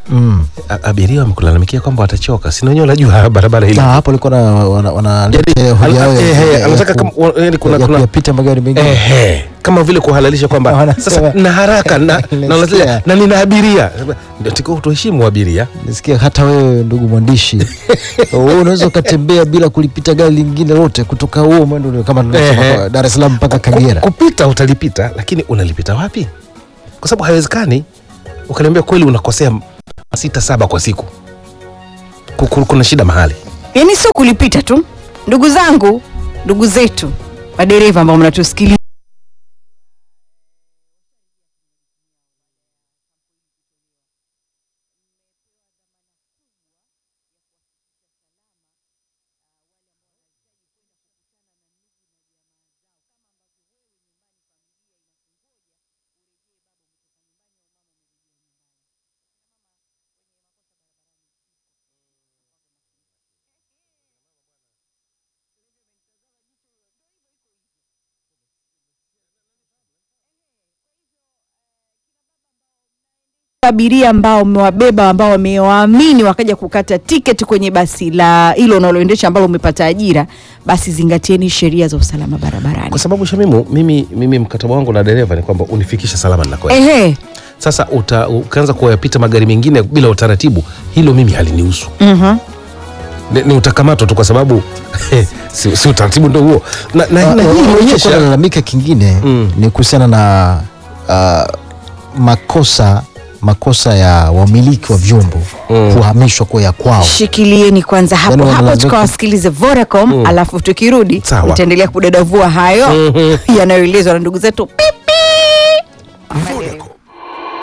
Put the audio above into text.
Mm. A- abiria wamekulalamikia kwamba watachoka, si wenyewe unajua barabara hili Na hapo alikuwa na wana- wanaletea Yaani, hoja yao ana- ya- eh, eh, ya- anataka ya kama- ku- wa- yaani kuna- ya kuna- kuyapita magari mengine. Ehe, kama vile kuhalalisha kwamba Wanasema- sasa na haraka na, na, Nasikia. na, na nina abiria ndio tiko tuheshimu abiria Nisikia hata wewe ndugu mwandishi wewe unaweza ukatembea bila kulipita gari lingine lote kutoka huo mwendo ule kama tunasema Ehe. kwa Dar es Salaam mpaka Ku- Kagera. kupita utalipita lakini unalipita wapi kwa sababu haiwezekani ukaniambia kweli unakosea sita saba kwa siku Ku- ku- kuna shida mahali yaani sio kulipita tu ndugu zangu ndugu zetu madereva ambao mnatusikiliza abiria ambao mmewabeba ambao wamewaamini wakaja kukata tiketi kwenye basi la hilo unaloendesha ambalo umepata ajira basi zingatieni sheria za usalama barabarani kwa sababu shamimu mimi, mimi mkataba wangu na dereva ni kwamba unifikishe salama ninakoenda ehe sasa uta, ukaanza kuyapita magari mengine bila utaratibu hilo mimi halinihusu mhm. ni, ni utakamatwa tu kwa sababu si, si utaratibu ndo huo na, na, Ah, na ah, hii ah, inaonyesha lalamika kingine Mm. ni kuhusiana na ah, makosa makosa ya wamiliki wa vyombo Mm. kuhamishwa kwa ya kwao. shikilieni kwanza hapo Yaani hapo wanalalamika- tukawasikilize Vodacom Mm. alafu tukirudi Sawa. tutaendelea kudadavua hayo Mhm. yanayoelezwa na ndugu zetu pipi Vodacom.